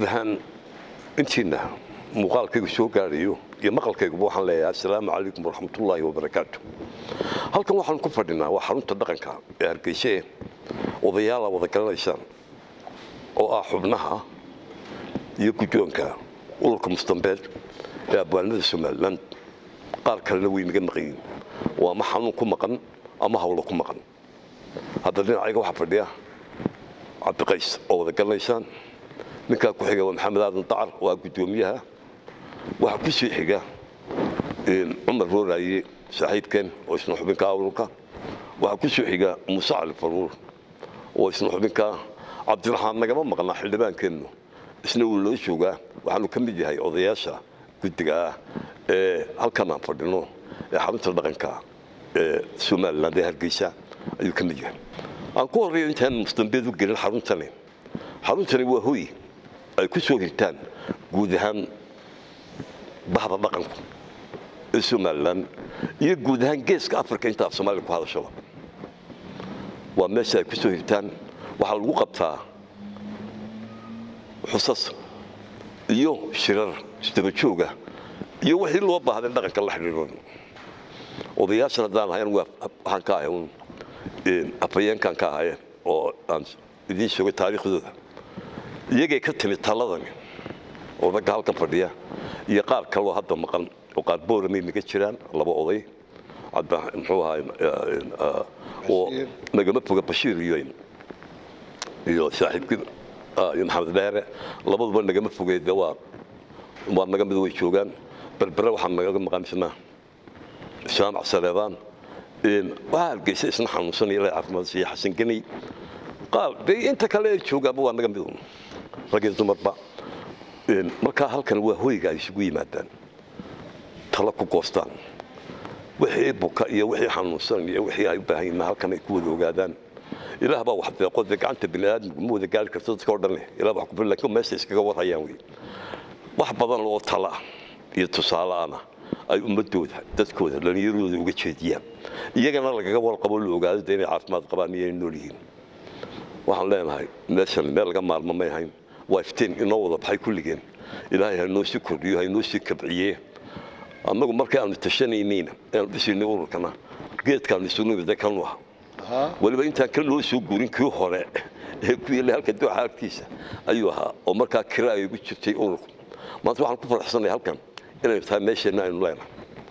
guud ahaan intiina muuqaalkaygu soo gaadhayo iyo maqalkayguba waxaan leeyahay assalaamu calaykum waraxmatullaahi wabarakaatu halkan waxaan ku fadhinaa waa xarunta dhaqanka ee hargeyse odayaala wada garanaysaan oo ah xubnaha iyo guddoonka ururka mustambeed ee abwaanada somalilan qaar kalena way naga maqayiin oo ama xanuun ku maqan ama hawlo ku maqan hadda dhinacayga waxaa fadhiya cabdiqays oo wada garanaysaan ninkaa ku xiga waa maxamed aadan dacar oo ah guddoomiyaha waxaa ku sii xiga cumar rooraaye saaxiibkeen oo isna xubinka ururka waxaa ku soo xiga muuse cali faruur oo isna xubinka cabdiraxmaan nagama maqnaa xildhibaankeennu isna wuu loo joogaa waxaanu ka mid yahay odayaasha guddiga ah ee halkan aan fadhino ee xarunta dhaqanka ee somaliland ee hargeysa ayuu ka mid yahay aan ku horreeyo intaan mustambeed u gelin xaruntani xaruntani waa hoy ay ku soo hirtaan guud ahaan bahda dhaqanku ee somalilan iyo guud ahaan geeska africa inta af soomaaliya ku hadashaba waa meesha ay ku soo hirtaan waxaa lagu qabtaa xusas iyo shirar isdaba jooga iyo wixii loo baahday dhaqanka la xidhiidho odayaashan haddaan ahayn waxaan ka ahay un afhayeenkan ka ahaye oo aan idiin sheegay taariikhdooda iyagay ka timid taladani oo ragga halkan fadhiya iyo qaar kaloo hadda maqan oo qaar booramay naga jiraan laba oday muxuu ahaay oo nagama foga bashiir iyo iyo saaxiibkii iyo maxamed dheere labaduba nagama fogeeda waa waa naga mid way joogaan berbere waxaa nagaga maqaamisnaa jaamac saleebaan waxaa hargeysa isna xanuunsanaya ilaa caafimaad siiya xasan geney qaar dee inta kale ay joogaanba waa naga mid un rag iyo dumarba markaa halkan waa hoyga ay isugu yimaadaan talo ku goostaan wixii buka iyo wixii xanuunsan iyo wixii ay u baahan yihiin halkan ay ku wada ogaadaan ilaah baa wax deeqo dee gacanta bini aadamku ma wada gaari karto dadka oo dhan ilaah wax ku bil laakiin meesha iskaga warhayaan wey wax badan oo tala ah iyo tusaale ana ay ummadooda dadkooda dhallinyaradooda uga jeediyaan iyagana lagaga warqabo la ogaado dee inay caafimaad qabaan iyo inay nool yihiin waxaan leenahay meeshan meel laga maalmo may ahayn waa iftiin inoo wada baxay kulligeen ilaahay ha noo sii kordhiyo ha noo sii kabciye annagu markii aanu tashanayniina aanu dhisaynay ururkana geedkaanu isugu nimida kanu ah weliba intaan kan loo soo guurin kii hore ee ku yeelay halka dooxa agtiisa ayuu ahaa oo markaa kira ay ugu jirtay ururku maanta waxaan ku faraxsanay halkan inay tahay meesheenna aynu leenahay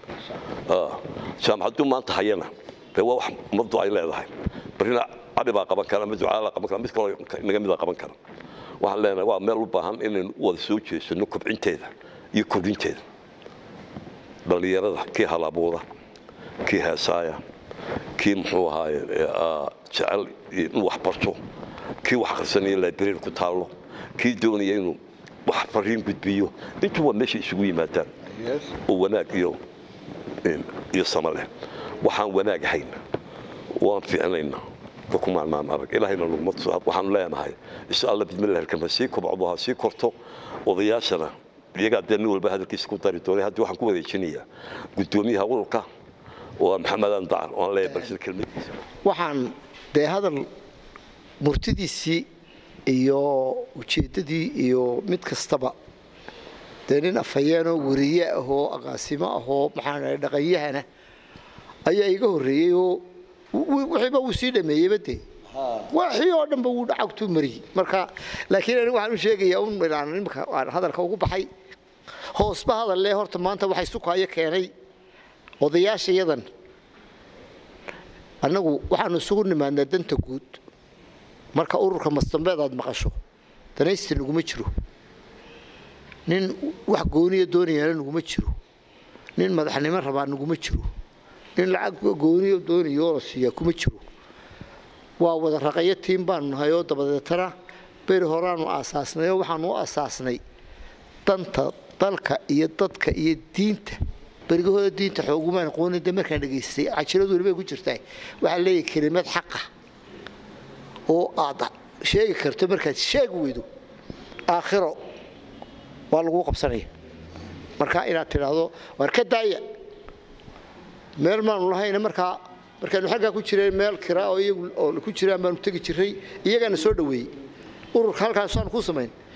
jaamacaddu maanta hayana dee waa wax ummaddu ay leedahay barina cali baa qaban kara ama ducaalaa qaban kara mid kaloo naga mida qaban kara waxaan leenahay waa meel u baahan inaynu u wada soo jeesano kobcinteeda iyo kordhinteeda dhallinyarada kii halabuura kii heesaaya kii muxuu ahaaye jecel inuu wax barto kii wax akhrisanaya library ku taallo kii doonaya inuu wax fariin gudbiyo intu waa meesha isugu yimaadaan oo wanaag iyo iyo sama leh waxaan wanaag ahayn waan fiicnayna kumaanaan arag ilaahayna laguma tusaad waxaanu leenahay insha alla bidmillahi alkan ha sii kobcdo ha sii korto odayaashana iyagaa dee nin walba hadalkiisa ku dari doonay haddii waxaan ku wareejinayaa guddoomiyaha ururka oo maxamed aan dacar oo aan leeyahay balshir kelmadiisa waxaan dee hadal murtidiisii iyo ujeeddadii iyo mid kastaba dee nin afhayeenoo wariye ahoo aqaasimo ahoo maxaan dhahay dhaqanyahana ayaa iga horreeyey oo wixiiba wuu sii dhameeyeyba dee waxii oo dhanba wuu dhacagtuu mariyey marka laakiin anigu waxaan u sheegayaa un ilaan imika aan hadalka ugu baxay hoosba hadal lee horta maanta waxay sukaayo keenay odayaasha yadan annagu waxaanu isugu nimaadnaa danta guud marka ururka mastambeed aad maqasho danaysti naguma jiro nin wax gooniya doonayaana naguma jiro nin madaxnimo rabaa naguma jiro nin lacag gooniyo doonayoo la siiyaa kuma jiro waa wada raqayo tiim baanu nahay oo dabadeetana beri horaanu aasaasnay oo waxaanu u aasaasnay danta dalka iyo dadka iyo diinta berigahooda diinta xoogumaan aqoonin de markaan dhegaystay cajiradu weliba ku jirtaa waxaa leeyahay kelimad xaqa oo aad sheegi karto markaad sheegi weydo aakhiro waa laguu qabsanaya marka inaad tidhaahdo waar ka daaya meel maanu lahayna markaa markaanu xaggaa ku jireen meel kiraa oo iyagu oo ku jiraan baanu tegi jiray iyagaana soo dhoweeyey ururka halkaasaanu ku samayn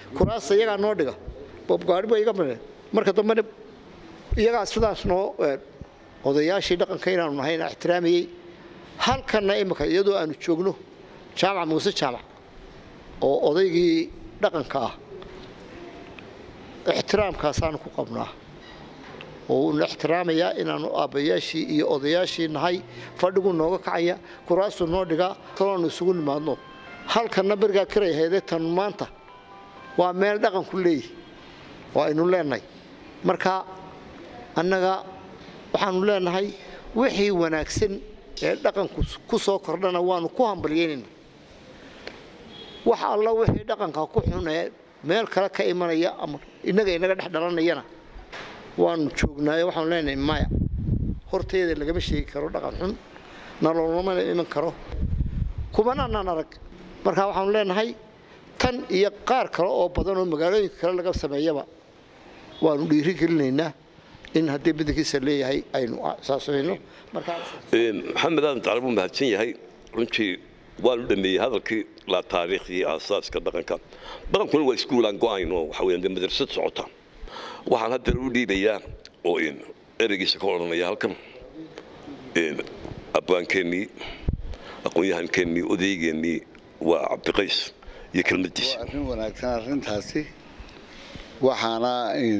kuraasta iyagaa noo dhiga gaari ba iga mareen marka dambena iyagaa sidaas noo odayaashii dhaqanka inaanu nahayna ixtiraamayey halkanna imika iyadoo aanu joogno jaamac muuse jaamac oo odaygii dhaqanka ah ixtiraamkaasaanu ku qabnaa oo uuna ixtiraamayaa inaanu aabbayaashii iyo odayaashii nahay fadhigu nooga kacaya kuraasuu noo dhigaa kaloonu isugu nimaadno halkanna berigaa kiray haydee tan maanta waa meel dhaqanku leeyihi oo aynu leenahay marka annaga waxaanu leenahay wixii wanaagsan ee dhaqanku ku soo kordhana waanu ku hambalyeynayna wax alla wixii dhaqanka ku xun ee meel kale ka imanaya ama innaga inaga dhex dhalanayana waanu joognaayo waxaanu leenahay maya horteeda lagama sheegi karo dhaqan xun naloolama iman karo kumanaanan arag marka waxaanu leenahay tan iyo qaar kale oo badan oo magaalooyinka kale laga sameeyaba waanu dhiiri gelinaynaa in haddii badankiisa leeyahay aynu saasamayno maxamed aadan tacala buu mahadsan yahay runtii waanu dhameeyey hadalkii laa taariikhdii aasaaska dhaqanka dhaqankuna waa iskuulaan go-ayn oo waxa weeyaan dee madrasad socota waxaan haddana u dhiibayaa oo ereygiisa ka odhanaya halkan abwaankeennii aqoon-yahankeenii odaygeenii waa cabdiqays iyo kelmadiisa arrin wanaagsan arrintaasi waxaana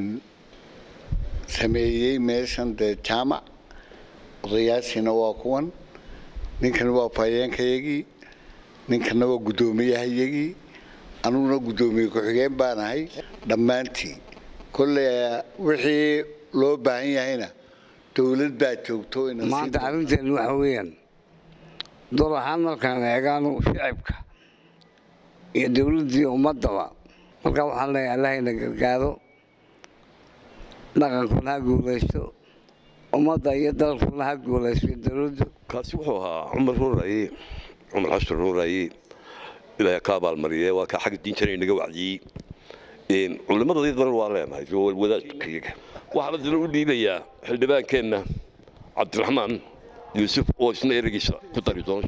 sameeyey meeshan dee jaamac odayaashiina waa kuwan ninkana waa faayeenkayagii ninkana waa guddoomiyahayagii anuguna guddoomiye ku-xigeen baanahay dhammaantii kolley wixii loo baahan yahayna dowlad baa joogto maanta arrinteenu waxa weeyaan dol ahaan markaan eegaano shicibka iyo dowladdii ummaddaba markaa waxaan leeyahay allahayna gargaaro dhaqankuna ha guulaysto ummadda iyo dalkuna ha guulaysto dowladdu kaasi wuxuu ahaa cumar ruuraye cumar xasan ruuraye ilaahay ka abaalmariyee waa kaa xagga diintana inaga wacdiyey culimmadayadana waa leenahay wadaadkayaga waxaan haddana u dhiibayaa xildhibaankeenna cabdiraxmaan yuusuf oo isna ereygiisa ku dari doona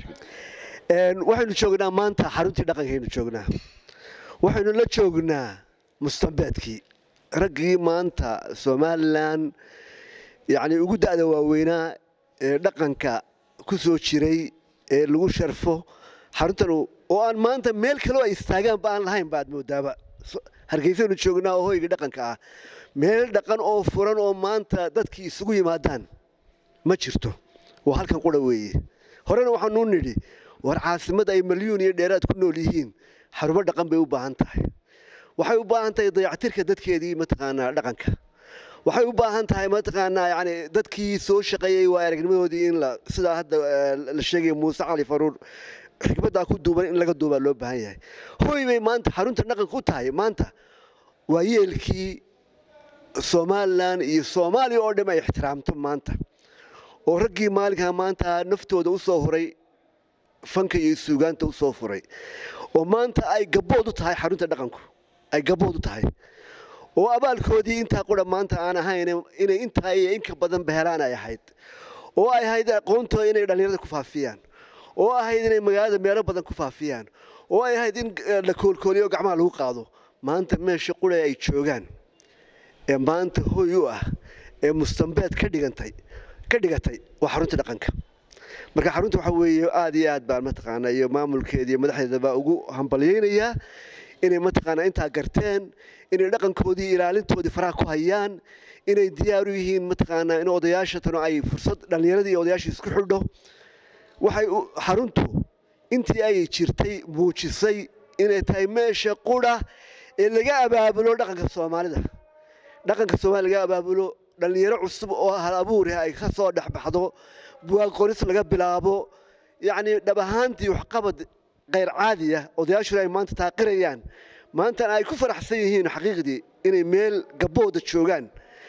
waxaynu joognaa maanta xaruntii dhaqankaynu joognaa waxaynu la joognaa mustambeedkii raggii maanta somalilan yacni ugu da'da waaweynaa ee dhaqanka ku soo jiray ee lagu sharfo xaruntan oo aan maanta meel kaloo ay istaagaanba aan lahayn ba aad moodaaba hargeysaynu joognaa oo hoyga dhaqanka ah meel dhaqan oo furan oo maanta dadkii isugu yimaadaan ma jirto waa halkan qura weeye horena waxaanuu nidhi war caasimad ay malyuun iyo dheeraad ku nool yihiin xarumo dhaqan bay u baahan tahay waxay u baahan tahay dayactirka dadkeedii mataqaanaa dhaqanka waxay u baahan tahay mataqaanaa yani dadkii soo shaqeeyey waa aragnimadoodii in la sidaa hadda la sheegaya muuse cali faruur xikmaddaa ku duuban in laga duubaa loo baahan yahay hoy bay maanta xarunta dhaqanka u tahay maanta waa yeelkii somalilan iyo soomaaliya oo dham ay ixtiraamto maanta oo raggii maalinkaa maanta naftooda u soo huray fanka iyo suugaanta u soo furay oo maanta ay gabbood u tahay xarunta dhaqanku ay gabbood u tahay oo abaalkoodii intaa qura maanta aan ahayn inay intaa iyo inka badan behelaan ay ahayd oo ay ahayd aqoontooda inay dhallinyarada ku faafiyaan oo ahayd inay magaalada meelo badan ku faafiyaan oo ay ahayd in la koolkooliyo gacmaha lagu qaado maanta meesha qura ay joogaan ee maanta hoy u ah ee mustambeed ka dhigantay ka dhigatay waa xarunta dhaqanka marka xarunta waxa weeye aad iyo aad baan mataqaanaa iyo maamulkeeda iyo madaxdeedaba ugu hambalyaynayaa inay mataqaanaa intaa garteen inay dhaqankoodii ilaalintoodii faraha ku hayaan inay diyaar u yihiin mataqaanaa in odayaasha tano ay fursad dhallinyaradii iyo odayaashii isku xidho waxay xaruntu intii ay jirtay muujisay inay tahay meesha qura ee laga abaabulo dhaqanka soomaalida dhaqanka soomaalida laga abaabulo dhallinyaro cusub oo hal abuurah ay ka soo dhexbaxdo buwaag qoris laga bilaabo yacni dhab ahaantii waxqabad kayr caadiya odayaashuna ay maanta taaqirayaan maantana ay ku faraxsan yihiin xaqiiqdii inay meel gabbooda joogaan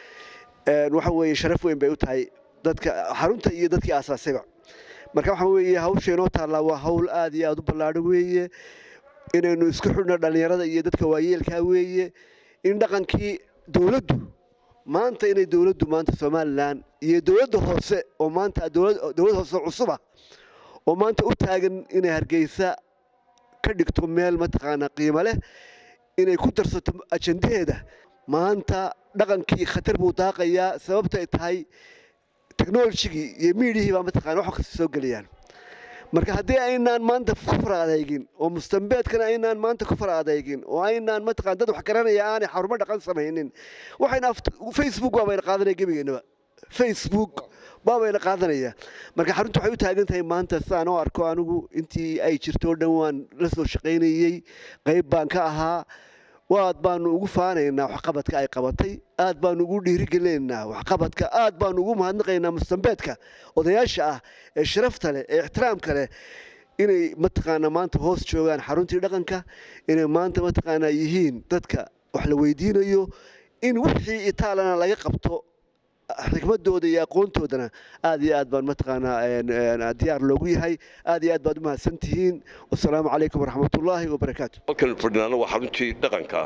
waxa weeye sharaf weyn bay u tahay dadka xarunta iyo dadkii aasaasayba marka waxa weeye hawsha inoo taallaa waa hawl aad iyo aad u ballaadho weeye inaynu isku xidhno dhallinyarada iyo dadka waayeelkaa weeye in dhaqankii dowladdu maanta inay dowladdu maanta somalilan iyo dowladda hoose oo maanta dowlad hoose cusuba oo maanta u taagan inay hargeysa ka dhigto meel mataqaanaa qiimo leh inay ku darsato ajandaheeda maanta dhaqankii khatar buu daaqayaa sababta ay tahay technologigii iyo miidhihii baa mataqaana wax kasta soo gelayaan marka haddii aynaan maanta ku fara adeegin oo mustambeedkana aynaan maanta ku fara adeegin oo aynaan mataqaan dad wax garanaya aanay xarumo dhaqan samaynin waxayna facebook baabayna qaadanaya gebigeennaba facebook baabayna qaadanaya marka xaruntu waxay u taagan tahay maanta sidaan oo arko anigu intii ay jirto o dhan waan la soo shaqaynayey qayb baan ka ahaa waad baanu ugu faanaynaa waxqabadka ay qabatay aad baanu ugu dhiirigelinaynaa waxqabadka aad baanu ugu mahadnaqaynaa mustambeedka odayaasha ah ee sharafta leh ee ixtiraamka leh inay mataqaanaa maanta hoos joogaan xaruntii dhaqanka inay maanta mataqaanaa yihiin dadka wax la weydiinayo in wixii itaalana laga qabto xikmadooda iyo aqoontoodana aad iyo aad baan mataqaanaa diyaar loogu yahay aad iyo aad baad u mahadsan tihiin wasalaamu calaykum waraxmatullaahi wabarakaatu halkan fadhinaana waa xaruntii dhaqanka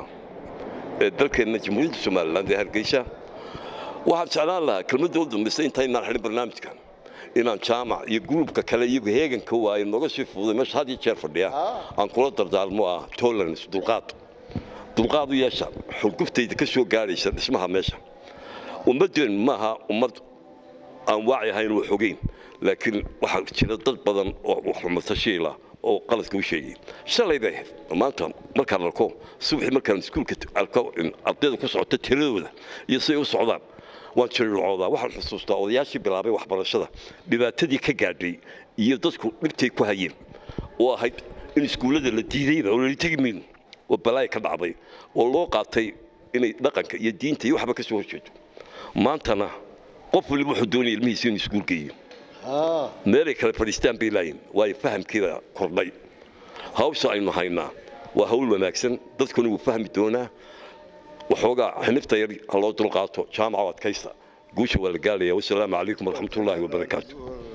ee dalkeenna jamhuuriyadda somaliland ee hargeysa waxaan jeclaan lahaa kelmadda u dambaysa intaynaan xidhin barnaamijkan inaan jaamac iyo gruubka kale iyagu heeganka waaye nooga sii fuuday meesha had iyo jeer fadhiya aan kula dardaalmo ah tolerance dulqaad dulqaad u yeesha xurguftayda ka soo gaadhaysa dhismaha meesha ummaddeen maaha ummad aan waaci ahayn wax ogeyn laakiin waxaa jira dad badan oo xumatashiila oo qaladka u sheegay shalay bay ahayd maanta markaan arko subaxii markaan iskuulka arko ardayda ku socota tiradooda iyo siday u socdaan waan jirircoodaa waxaan xusuustaa odayaashii bilaabay waxbarashada dhibaatadii ka gaadhay iyo dadku dhibtay ku hayeen oo ahayd in iskuullada la diidayba oo lala tegi mayno oo balaaya ka dhacday oo loo qaatay inay dhaqanka iyo diinta iyo waxba ka soo horjeedo maantana qof waliba wuxuu doonaya ilmihiisa inuu iskuul geeyo meelay kale fadhiistaan bay laayihin waayo fahamkiibaa kordhay hawsha aynu haynaa waa hawl wanaagsan dadkuna wuu fahmi doonaa waxoogaa xinifta yar ha loo dulqaato jaamaca adkaysta guusha waa la gaalaya wasalaamu calaykum waraxmatullaahi wabarakaatu